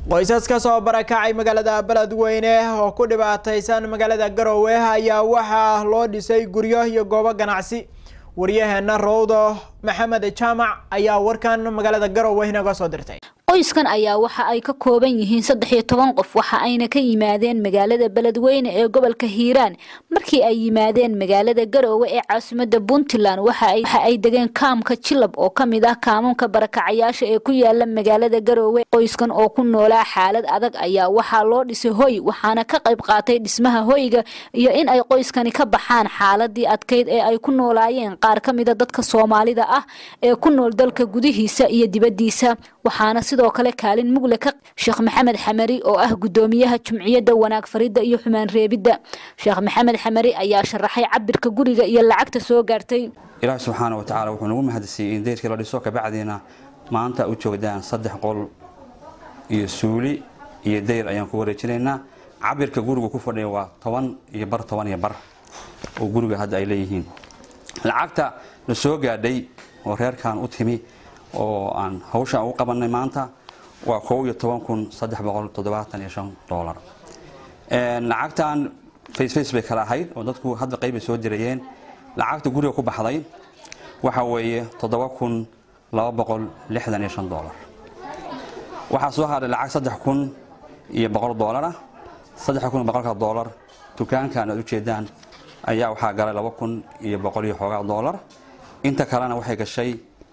qoysas ka soo barakacay magaalada beledweyne oo ku dhibaataysan magaalada garowe ayaa waxaa loo dhisay guryo iyo goobo ganacsi waryaheena rowdo maxamed jaamac ayaa warkan magaalada garowe inaga soo dirtay qoyskan ayaa waxa ay ka kooban yihiin saddex iyo toban qof waxa ayna ka yimaadeen magaalada beledweyne ee gobolka hiiraan markii ay yimaadeen magaalada garoowe ee caasimada puntland waxa ay degeen kaamka jilab oo kamid ah kaamamka barakacayaasha ee ku yaala magaalada garoowe qoyskan oo ku noolaa xaalad adag ayaa waxaa loo dhisay hoy waxaana ka qayb qaatay dhismaha hoyga iyo in ay qoyskani ka baxaan xaaladii adkeyd ee ay ku noolaayeen qaar ka mida dadka soomaalida ah ee ku nool dalka gudihiisa iyo dibadiisa waxaana sidoo kale kaalin mugle ka sheekh maxamed xamari oo ah gudoomiyaha jumciyadda wanaag faridda iyo xumaan reebidda sheekh maxamed xamari ayaa sharaxay cabirka guriga iyo lacagta soo gaartay ilaahi subxaana wa tacala wuxuu nagu mahadsiiyey in deyrkii la dhiso kabacdiina maanta u joogdaan saddex qol iyo suuli iyo deyr ayaan ku wareejinaynaa cabirka guriga ku fadhiya waa toban iyo bar toban iyo bar oo guriga hadda ay leeyihiin lacagta la soo gaadhay oo reerkan u timi oo aan hawsha ugu qabanay maanta waa kow iyo toban kun saddex boqol toddobaatan iyo shan doolar lacagtan faceface bay kala ahayd oo dadku hadda qayb bay soo dirayeen lacagta guriga ku baxday waxa weeye toddoba kun laba boqol lixdan iyo shan doolar waxaa soo hadhay lacag saddex kun iyo boqol doolar ah saddex kun iyo boqolka doolar dukaankan aad ujeedaan ayaa waxaa galay laba kun iyo boqol iyo xoogaa doolar inta kalena waxay gashay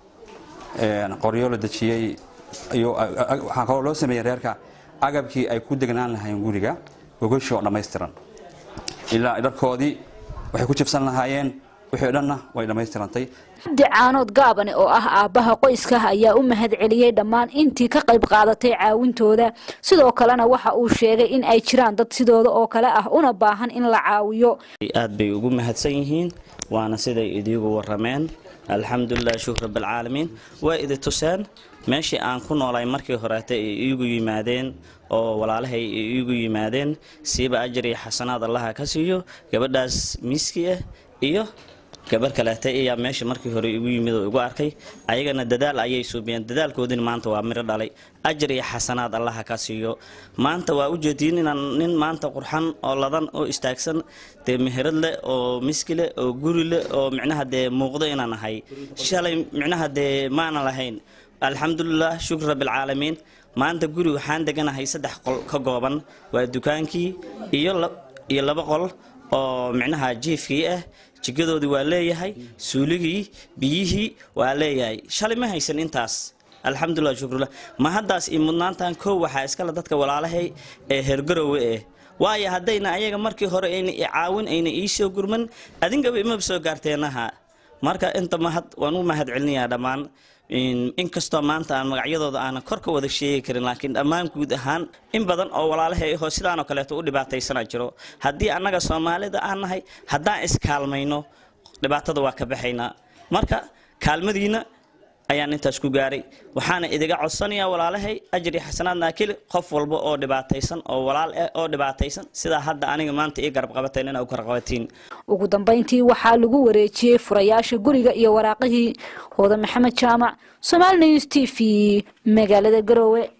qoryo la dejiyey waxaa kaloo loo sameeyey reerka agabkii ay ku degnaan lahaayeen guriga gogoshii oo dhammaystiran ilaa dharkoodii waxay ku jibsan lahaayeen wixii o dhanna way dhammaystirantay cabdi caanood gaabane oo ah aabbaha qoyska ayaa u mahad celiyey dhammaan intii ka qayb qaadatay caawintooda sidoo kalena waxa uu sheegay in ay jiraan dad sidooda oo kale ah una baahan in la caawiyo aad bay ugu mahadsan yihiin waana siday idiigu warameen alxamdulilah shukr rabaalcaalamiin waa idi tuseen meeshii aan ku noolay markii horeeta ay iigu yimaadeen oo walaalahay ay iigu yimaadeen siiba ajar iyo xasanaad allaha ka siiyo gabadhaas miiski ah iyo gabar kaleeta ayaa meesha markii hore igu yimid oo igu arkay ayagana dadaal ayay suubiyeen dadaalkoodina maanta waa miro dhalay ajar iyo xasanaad allaha ka siiyo maanta waa ujeediin inaan nin maanta qurxan oo ladan oo istaagsan dee meherad leh oo miski leh oo guri leh oo micnaha dee muuqdo inaan ahay shalay micnaha dee maana lahayn alxamdulilah shukr rabbilcaalamiin maanta guri waxaan deganahay saddex qol ka gooban waa dukaankii iyo laba qol oo micnaha jiifkii ah jigadoodii waa leeyahay suuligii biyihii waa leeyahay shalay ma haysan intaas alxamdulilah shukrullah ma haddaas iyo mudnaantan kow waxaa iskale dadka walaalahay ee heergarowe eh waayo haddayna ayaga markii hore ayna i caawin ayna ii soo gurman adinkaba imaba soo gaarteenaha marka inta mahad waan u mahad celinayaa dhammaan inkastoo maanta aan magacyadooda aanan kor ka wada sheegi karin laakiin dhammaan guud ahaan in badan oo walaalahay ahoo sidaanoo kaleeto u dhibaataysana jiro haddii annaga soomaalida aan nahay haddaan iskaalmayno dhibaatada waa ka baxaynaa marka kaalmadiina ayaan intaas ku gaaray waxaana idiga codsanayaa walaalahay ajri xasanaad naakili qof walba oo dhibaataysan oo walaal ah oo dhibaataysan sidaa hadda aniga maanta ii garab qabateen inaa u garqabatiin ugu dambeyntii waxaa lagu wareejiyey furayaasha guriga iyo waraaqihii hooda maxamed jaamac somaali news t v magaalada garoowe